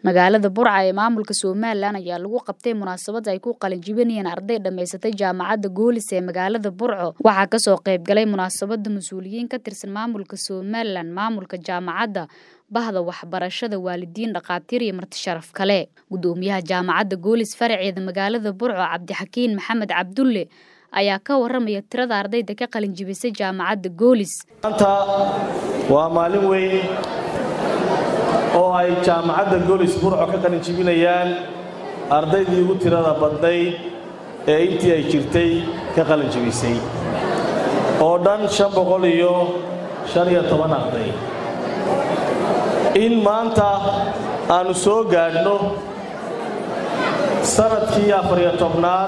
magaalada burca ee maamulka somalilan ayaa lagu qabtay munaasabad ay ku qalinjibinayeen arday dhammaysatay jaamacadda goolis ee magaalada burco waxaa kasoo qayb galay munaasabada mas-uuliyiin ka tirsan maamulka somalilan maamulka jaamacadda bahda waxbarashada waalidiin dhakhaatiir iyo marti sharaf kale gudoomiyaha jaamacadda goolis faraceeda magaalada burco cabdixakiin maxamed cabdulle ayaa ka waramaya tirada ardayda ka qalinjibisay jaamacadda goolis maanta waa maalin weyn oo ay jaamacadda goolis burco ka qalinjibinayaan ardaydii ugu tirada badnayd ee intii ay jirtay ka qalinjibisay oo dhan shan boqol iyo shan iyo toban arday in maanta aannu soo gaadhno sannadkii afariyo tobnaad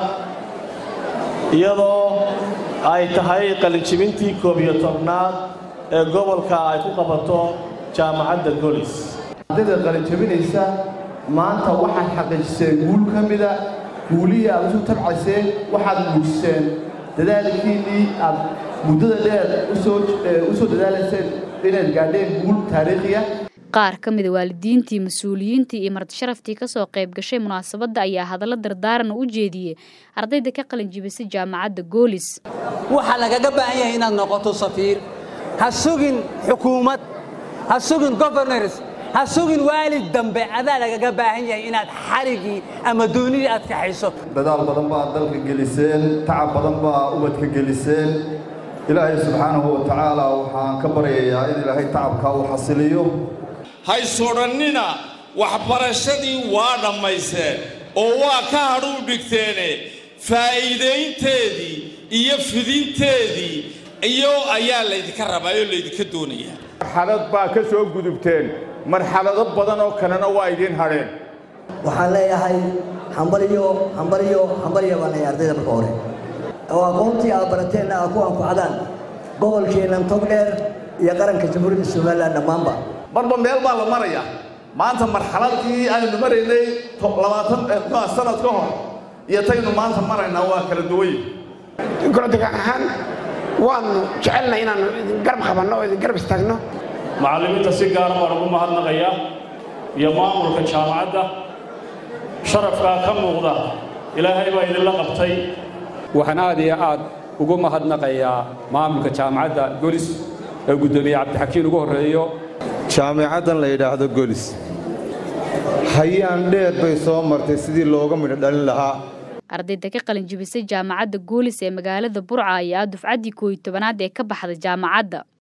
iyadoo ay tahay qalinjibintii koob iyo tobnaad ee gobolka ay ku qabato jaamacadda golis ardayda qalinjabinaysa maanta waxaad xaqiijiseen guul ka mida guulihii aad isu tabcayseen waxaad muujiseen dadaalkiinnii aad muddada dheer u soo dadaalayseen inaad gaadheen guul taariikhiya qaar ka mida waalidiintii mas-uuliyiintii iyo martisharaftii kasoo qayb gashay munaasabadda ayaa hadallo dardaaran u jeediyey ardayda ka qalinjibisay jaamacadda goolis waxaa lagaga baahan yahay inaad noqoto safiir ha sugin xukuumad ha sugin governors ha sugin waalid dambe adaa lagaga baahan yahay inaad xarigii ama doonidii aad kaxayso dadaal badan baad dalka geliseen tacab badan baa ubadka geliseen ilaahay subxaanahu wa tacaala waxaan ka baryayaa in ilaahay tacabkaa uu xasiliyo haysodhannina waxbarashadii waa dhammayseen oo waa ka hadhuu dhigteene faa'iidaynteedii iyo fidinteedii iyo ayaa laydinka rabaa oo laydinka doonayaa marxalad baa ka soo gudubteen marxalado badan oo kalena waa idiin hadheen waxaan leeyahay hambaliyo hambaliyo hambaliyo baan leeyahay ardayda marka hore oo aqoontii aad barateenna aad ku anfacdaan gobolkeennan togdheer iyo qaranka jamhuuriyadda somalilan dhammaanba marba meel baa la maraya maanta marxaladii aynu maraynay labaatan sanad ka hor iyo taynu maanta maraynaa waa kala duway goladegaan ahaan waannu jecelnahay inaannu idin garab qabanno oo idin garab istaagno macallimiinta si gaara baan ugu mahadnaqayaa iyo maamulka jaamacadda sharafkaa ka muuqda ilaahay baa idinla qabtay waxaan aad iyo aad ugu mahadnaqayaa maamulka jaamacadda golis ee guddoomiye cabdixakiin ugu horreeyo jaamicaddan la yidhaahdo golis hayaan dheer bay soo martay sidii looga midho dhalin lahaa ardayda ka qalinjibisay jaamacadda goolis ee magaalada burca ayaa dufcaddii kooiyo tobanaad ee ka baxday jaamacadda